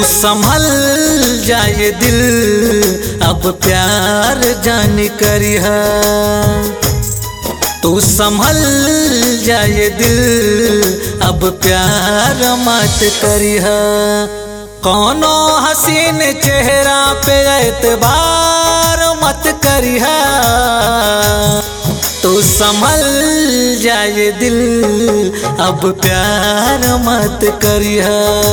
संभल जाए दिल अब प्यार जान करिह तू संभल जाए दिल अब प्यार मत करिह कौनो हसीन चेहरा पे एतबार मत करिह तू संभल जाए दिल अब प्यार मत करिह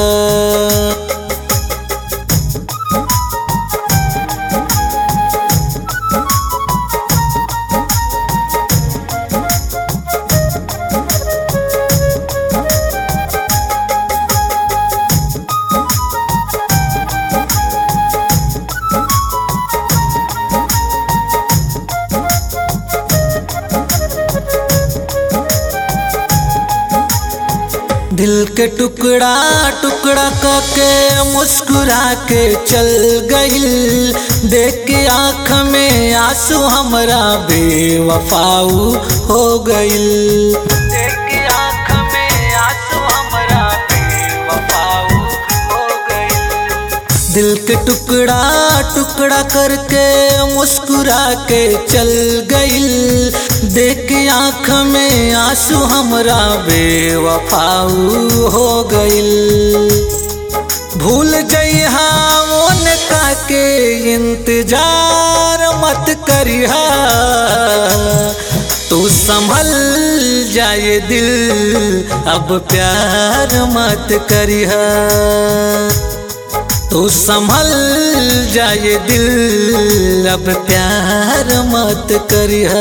दिल के टुकड़ा टुकड़ा करके मुस्कुरा के चल गईल देख के आँख में आंसू हमरा बेवफाऊ हो गईल देख के आँख में आंसू हमरा बेवफाऊ हो गईल दिल के टुकड़ा टुकड़ा करके मुस्कुरा के चल गईल देख के आँख में आंसू हमरा बेवफाऊ हो गईल भूल जइहा उनका के इंतजार मत करिहा तू संभल जाए दिल अब प्यार मत करिहा तू संभल जाए दिल अब प्यार मत करिह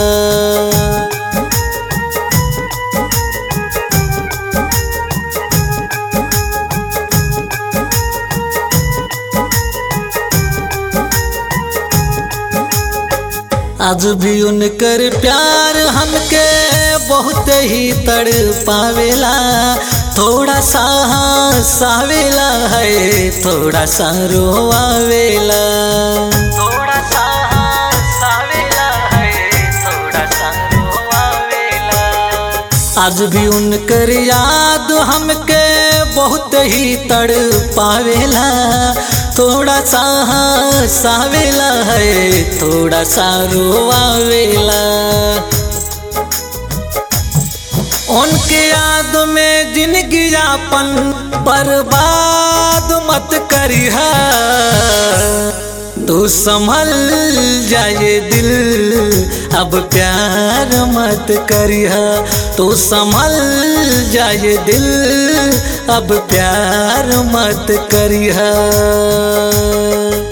आज भी उनकर प्यार हमके बहुत ही तड़ पावेला थोड़ा सा सावेला है थोड़ा सा रोआवेला थोड़ा सा सावेला है थोड़ा सा रोआवेला आज भी उनकर याद हमके बहुत ही तड़ पावेला थोड़ा सा सावेला है थोड़ा सा रोआवेला उनके याद में जिंदगी यापन बर्बाद मत करिह तू संभल जाए दिल अब प्यार मत करिह तू संभल जाए दिल अब प्यार मत करिह